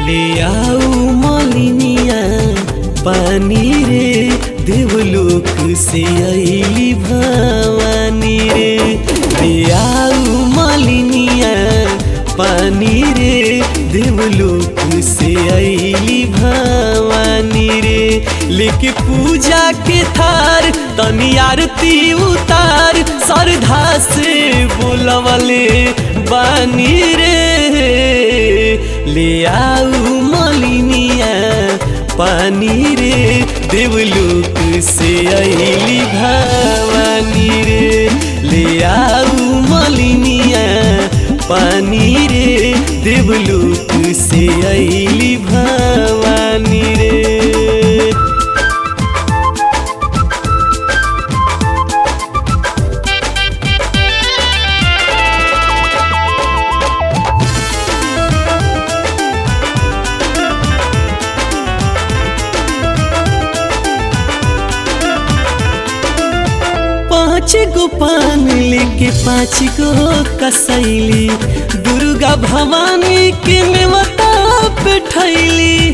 ले आओ मलिनिया पानी रे देवलोक से अली भवानी रे ले आओ मलिनिया पानी रे देवलोक से अली भवानी रे लेके पूजा के थार तनी आरती उतार श्रद्धा से बोलवले बानी रे ले आऊ मलिनिया पानी रे देवलोक से अली भवानी रे ले आऊ मलिनिया पानी रे देवलोक से अली भवानी रे पाँच गो पान लेके पाँच गो कसैली दुर्गा भवानी के नेवता पे ठैली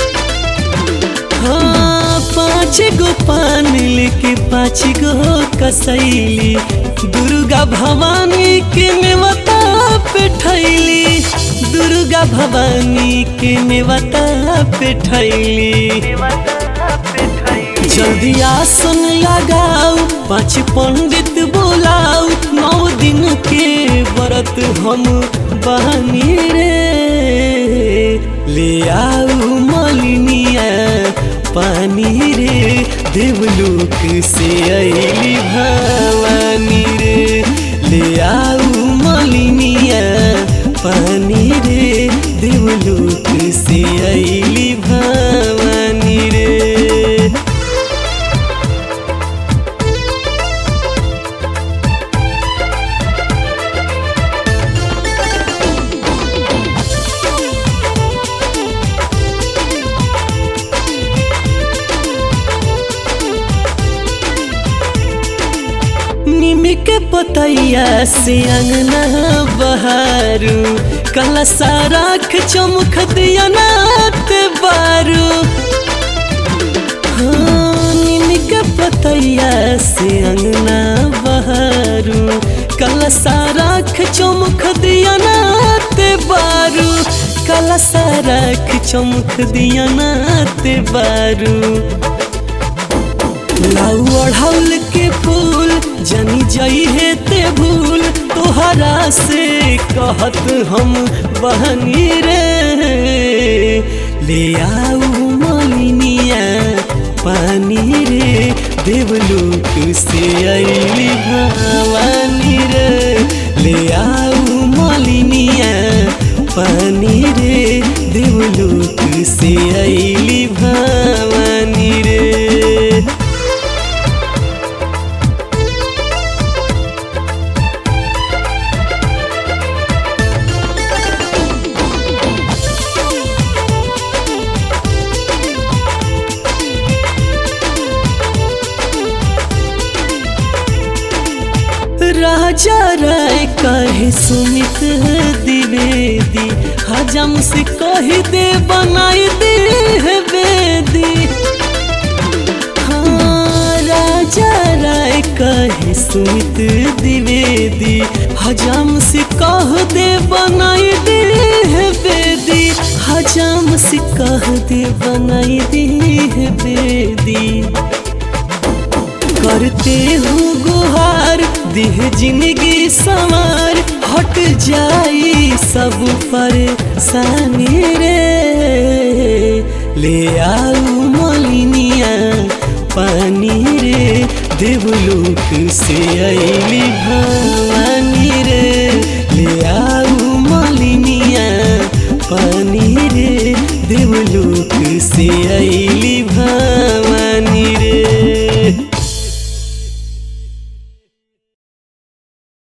हाँ पाँच गो पान लेके पाँच गो कसैली दुर्गा भवानी के नेवता पे ठैली दुर्गा भवानी के नेवता पे ठैली जल्दी आसन लगाओ पाँच पंडित बोलाओ नौ दिन के व्रत हम बहनी रे ले आओ मलिनिया पानी रे देवलोक से अली भवानी रे ले आओ मलिनिया पानी रे देवलोक से अली भवानी रे निमी के पतैया से अंगना बहारू कला साराख चमक दिया नात बारू हाँ, निमी के पतैया से अंगना बहारू कला साराख चमक दिया नात बारू कला साराख चमक दिया नात बारू लाऊ अढ़ौल के फूल जनी जई है ते भूल तोहरा से कहत हम बहनी रे ले आऊ मलिनिया पानी रे देवलोक से अली भवानी रे ले आऊ मलिनिया पानी रे देवलोक से अली भवानी रे राजा राय कहे सुमित द्विवेदी हजम से कही दे बनाई दे है बेदी हाँ राजा राय कहे सुमित द्विवेदी हजम से कह दे बनाई दे है बेदी हजम से कह दे बनाई दे है बेदी करते हूँ गुहार देह जिंदगी सवार हट जाई सब परेशानी रे ले आऊ मलिनिया पानी रे देवलोक से अली भवानी